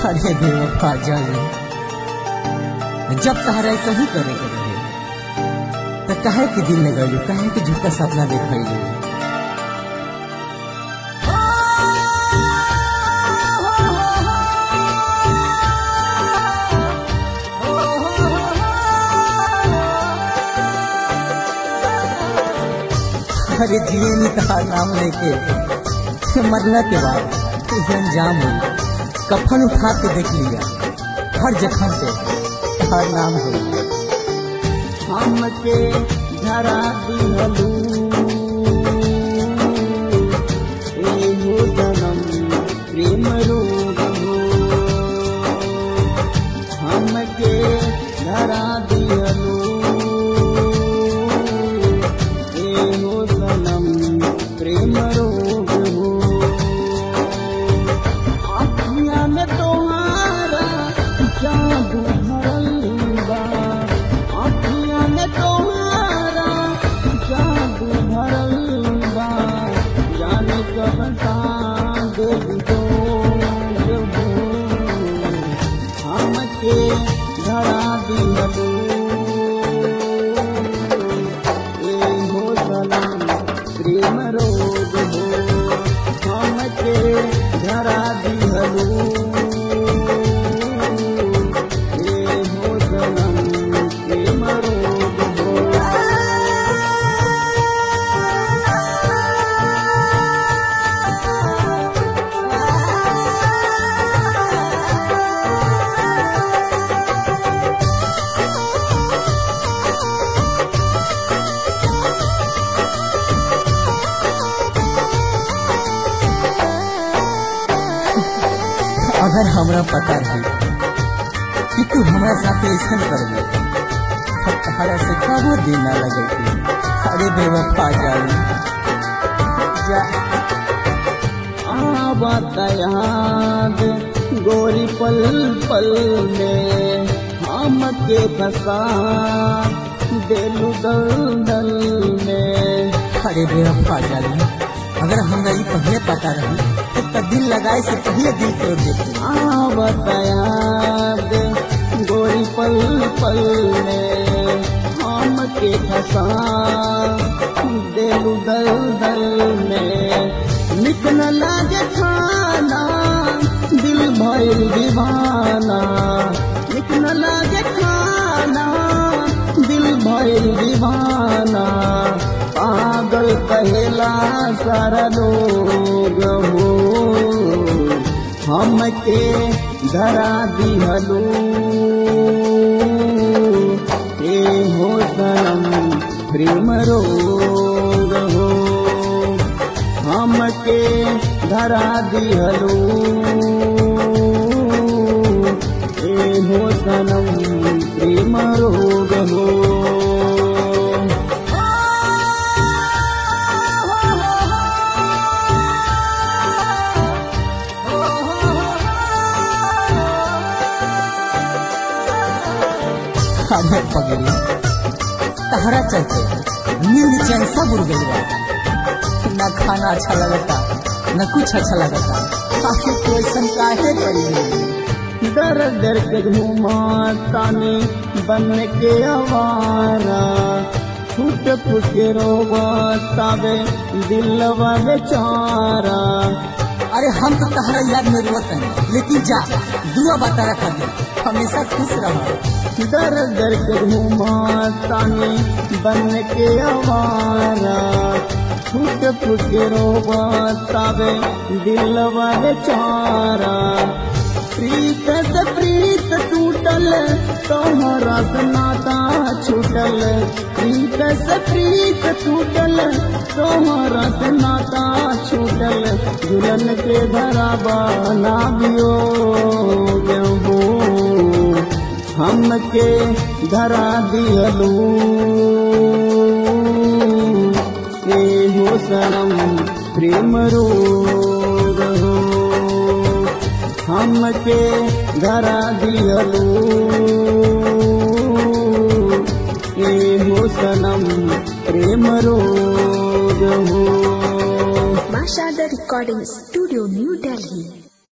अरे बेवफा जाने जब तहरा ऐसा ही करे के रहे तो काहे के दिल लगैलू काहे के झूठा सपना देखैलू अरे जिए नहीं कहा नाम लेके मरना के बाद ये अंजाम हुई कफन उठा के देख लिया हर जख्म पे हर नाम हो हमके धरा दिहलू एहो जन्म प्रेम रोग हो हमके धरा दिहलू एहो जन्म प्रेम रोग हो अखियाँ में तोहारा जादू भरल बा अखियाँ में तोहारा जादू भरल बा जाने कब साँझ दो हमके धरा दिहलू एहो सनम प्रेम रोग हो हमके धरा दिहलू एहो सनम प्रेम रोग हो अगर हमरा पता रही कि तू हमरा साथ ऐसा करबे तब तहरा से कबो दिन ना लगे अरे बेवफा जानी जा आवत याद गोरी पल पल में हमके फंसा दिलु दल दल में अरे बेवफा जानी अगर हमरा ये पहले पता रही तो तब दिल लगाए से पहले दिल तोड़ देते आवत याद गोरी पल पल में हमके फंसा दिलु दल दल में निक न लागे खाना दिल भइल दीवाना निक न लागे खाना दिल भइल दीवाना पागल कहेला सारा लोग हो हमके धरा दिहलू ए हो सनम प्रेम रोग हो हमके धरा दिहलू ए हो सनम प्रेम रोग हो अरे पगड़ी तहरा चलते नींद चैन सब उड़ गई बा न खाना अच्छा लगता न कुछ अच्छा लगता आखिर कोई ऐसा काहे करी दर दर के घूमा तानी बन के आवारा फुट फुट के रोवा तावे दिलवा बेचारा अरे हम तो तहरा याद में रोत हैं लेकिन जा दुआ बता रखा दे हमेशा खुश रहो दर दर के घूमा तानी बन के आवारा फुट फुट के रोवा तावे दिलवा बेचारा प्रीत से प्रीत टूटल तोहरा से नाता छूटल प्रीत से प्रीत टूटल तोहरा से नाता छूटल दुल्हन के धरा बना दियो हो हमके धरा दिहलू ए हो सनम प्रेम रोग हो हमके धरा दिहलू ए हो सनम प्रेम रोग हो Mashada Recording Studio, New Delhi.